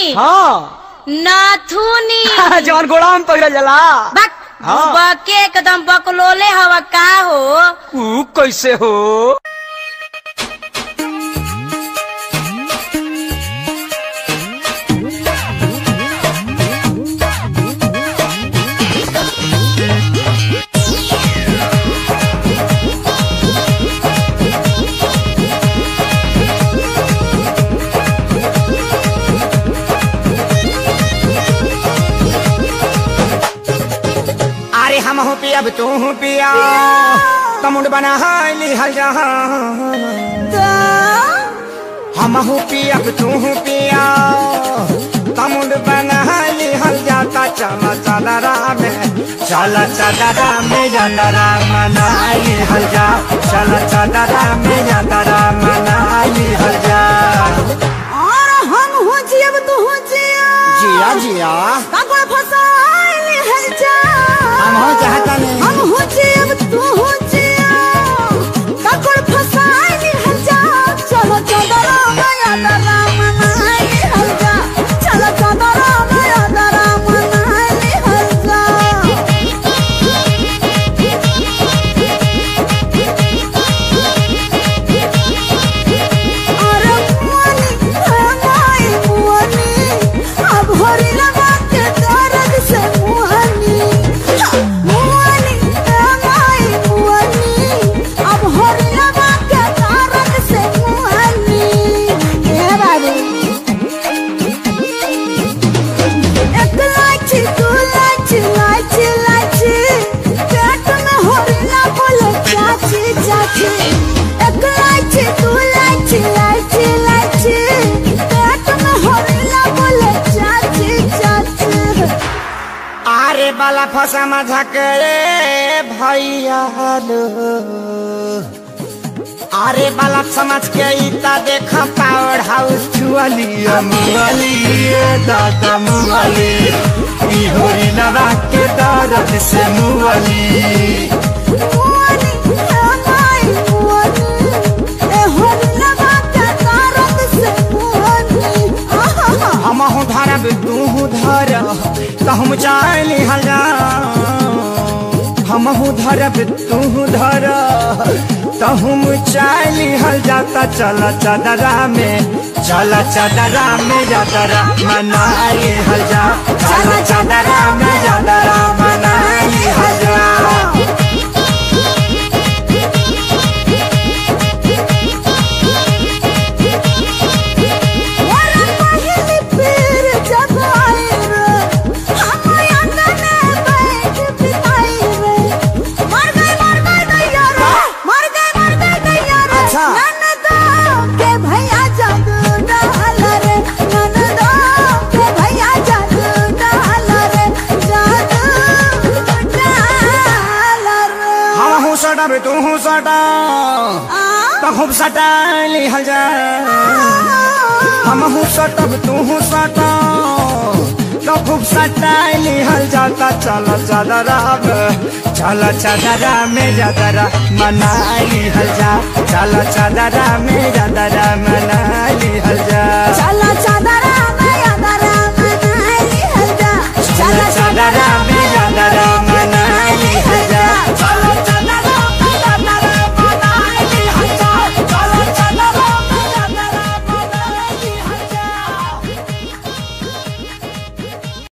हाँ नाथुनी जवन गोड़ा में पकड़ल जाला बक हाँ। बके एकदम बकलोले हवा का हो ऊ कैसे हो अरे हम हो पिया अब तू हो पिया तमुड बना हाली हल जा हम हो पिया अब तू हो पिया तमुड बना हाली हल जाता चला चला राम चला चला राम जाता राम मनाली हल जा चला चला राम जाता राम मनाली हल जा और हम हो जियब तू हो जिया जिया जिया काकोड़ फसाइल है जा हम हो चाहता नहीं हम हो जियब तू हो जिया काकोड़ फसाइल है जा चलो चदरा गया दरा मनाइल है जा चलो चदरा गया दरा मनाइल है जा अरे मुअनी हमाई मुअनी अब हरी लगा के दर्द से मुअनी मुअनी हमाई मुअनी अब हरी लगा के दर्द से मुअनी ए बाबू एक लाची दू लाची लाची लाची पेट में हरी ना बोले चाची चाची एक लाची दू लाची लाची लाची पेट में हरी ना बोले चाची चाची आरे बाला फसा मजा करे भैया लो आरे बाला समझ के इता देख पावर हाउस छुअली मुअली दादा मुअली ई होरी लगा के दर्द से मुअली मुअनी हमाई मुअनी ए हरी लगा के दर्द से मुअनी आहा हम हूँ धरब तू हूँ धर कहूँ चाली हला हम हूँ धरब तू हूँ धर तहुम चाली हल जाता चला चदरा में चला चदरा में जादरा मनाई हल जा चला चदरा में जादरा मनाई हल जा वाला पहली पीर जब आई रे हम अंगने बैठ बिताई रे मर गई मर गई दैया रे मर गई मर गई दैया रे अच्छा। ननदो के भैया जादू डाल रे ननदो के भैया जादू डाल रे जादू डाल रे हम हूँ सटब तू हूँ सटा आ तो खूब सटाली हल जा हम हूँ सटब तू हूँ सटा तो खूब सटाली हल जाता चला चदरा में चला चदरा में जदरा मनाली हल जा चला चदरा में जदरा मनाली हल जा